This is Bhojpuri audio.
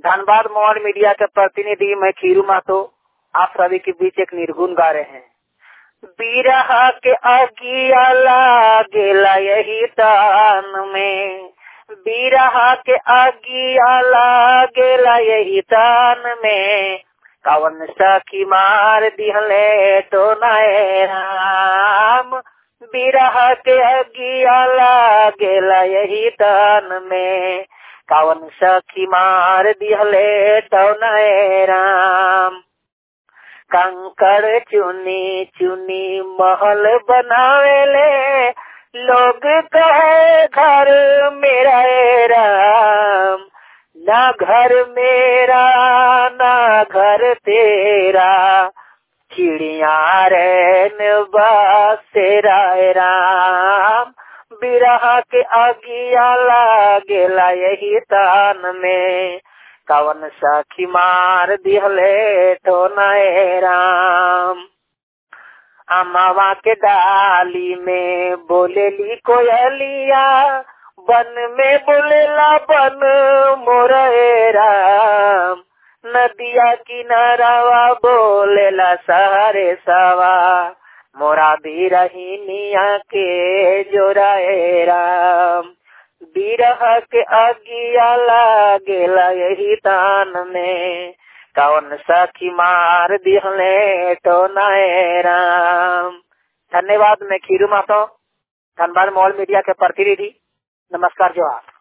धनबाद मोबाइल मीडिया के प्रतिनिधि मैं खीरू मातो आप सभी के बीच एक निर्गुण गा रहे हैं बिरहा के अगिया लागेला यही तान में बिरहा के अगिया लागेला यही तान में कवन सखी मार दिहले तो नए राम बिरहा के अगिया लागेला यही तान में कवन सखी मार दिहले तो नए राम कंकड़ चुनी चुनी महल बनावेले लोग कहे घर मेरा ए राम ना घर मेरा ना घर तेरा चिड़िया रैन बसेरा ए राम बिरहा के अगिया लागेला यही तान में कवन सखी मार दिहले तो नए राम अमावा के डाली में बोलेली कोयलिया बन में बोलेला बन मोरे राम नदिया किनारावा बोलेला सहरे सवा मोरा भी रहीनिया के जोराए राम बिरह के अगिया लागेला यही तान में कौन सखी मार दिहले तो नए राम धन्यवाद मैं खीरू मातो धनबाद मॉल मीडिया के प्रतिनिधि नमस्कार जोहार